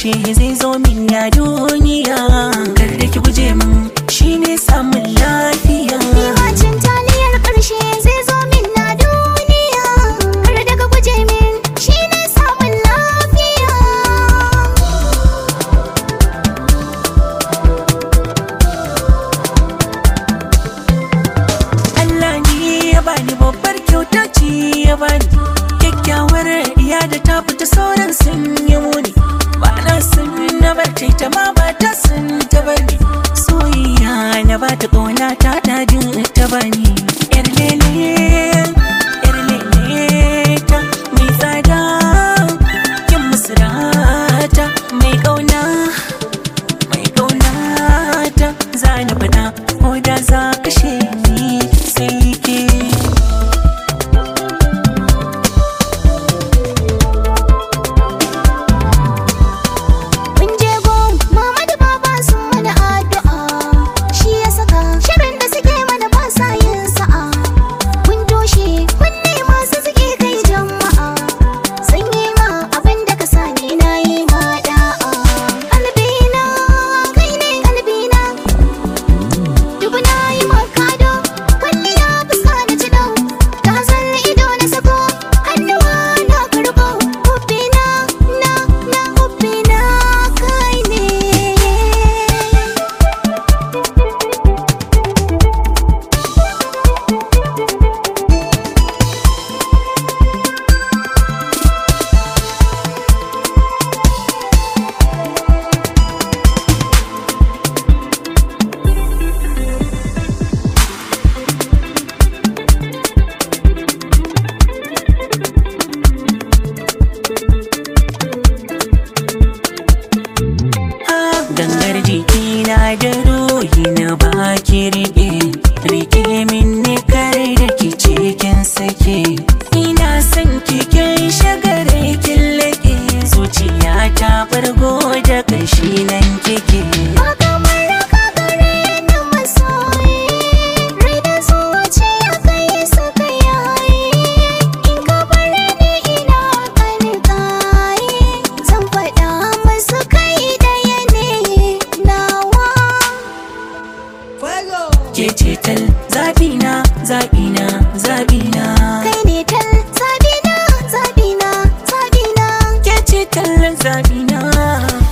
ƙarshe zai zo min ya duniya kar da ki guje min shine samun lafiya Bacin taliyar ƙarshe zai zo min na duniya Kar da ka guje min shi ne samun lafiya Allah ne ya bani babbar kyauta ce ya bani kyakkyawar iya da ta fita sauran sun yi muni ba na sun na bar ta ita ma ba ta sun ta bani soyayya na ba ta ƙauna ta dadin ta bani yar lele yar lele ta mai tsada kin musurata mai ƙauna mai ƙaunata za na faɗa ko da za kashe ni sai ke Mun je gon mama da baba sun mana addu'a Shi ya saka shirin da suke mana ba sa yin sa'a Mun toshe kunne masu suke kai jama'a Sanye ma abin da ka sani na yi ma da'a Kalbina kai ne kalbina Dubu na yi makado kwalliya fuska na ci dau Ta zan ido na sako hannuwa na karɓo Hubbina na na hubbina kai ne gangar jikina da ruhi na baki rike rike min ne kare da ki cikin sake ina son kikin shagare kin lake zuciya ta fargo da kashi nan kike Ba kamar raka gare ni masoyi Rai da zuciya kai suka yayi In ka bar ni ina kankaye Zan faɗa musu kai ɗaya ne nawa ke ce tal zabina zabina zabina Kai ne tal zabina zabina zabina ke ce tal zabina